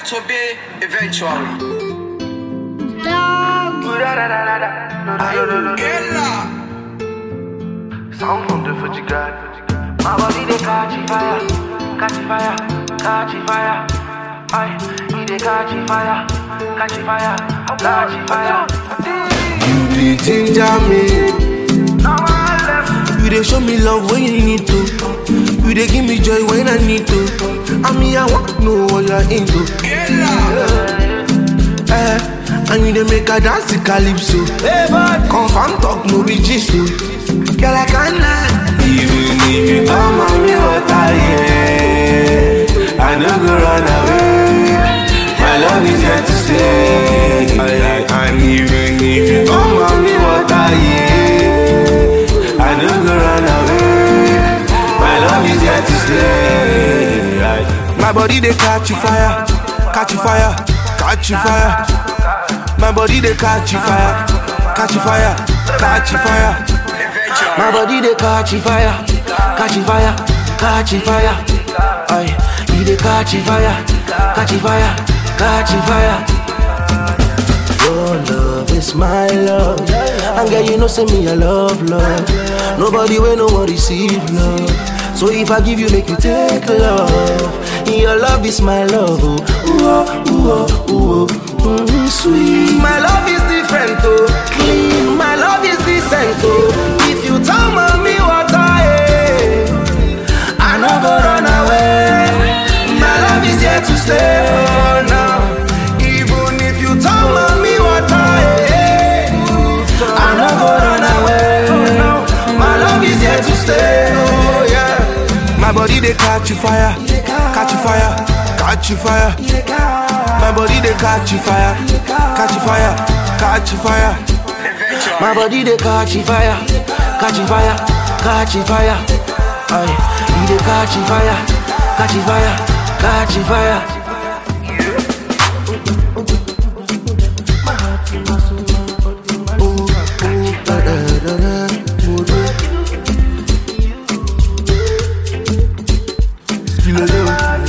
to be eventually. Ella. Sound from the Fuji guy. My body they catch fire, catch fire, catch fire. Aye, he they catch fire, catch fire, catch fire. You dey ginger me. Now I left. You dey show me love when you need to. You dey give me joy when I need to. I mean, I want to know what you're into. Ella. Eh, and you dey make her dance the calypso. Confirm talk no be gist o. Girl, I can't lie. Even if you come on me water, yeah, I no go run away. My love is here to stay. Aye, aye, And even if you come on me water, yeah, I no go run away. My love is here to stay. Aye. My body they catch fire, catch fire, catch fire. My body they catch fire, catch fire, catch fire. Eventually. My body they catch fire, catch fire, catch fire. Aye, he they catch fire, catch fire, catch fire. Your love is my love, and girl you know say me I love love. Nobody will no one receive love. So if I give you, make you take love. Your love is my love, oh, ooh, ooh, ooh, ooh, mm, sweet. My love is different, oh, clean. My love is decent, oh. If you tell me what I am, I no go run away. My love is here to stay, oh, now. Even if you tell me what I am, I no go run away. My love is here to stay, oh yeah. My body they catch fire, catch fire, catch fire. My body they catch fire, catch fire, catch fire. Eventually. My body they catch fire, catch fire, catch fire. Aye, he they catch fire, catch fire, catch fire. Ooh, ooh, da, da, da, da, ooh, da. Still a love.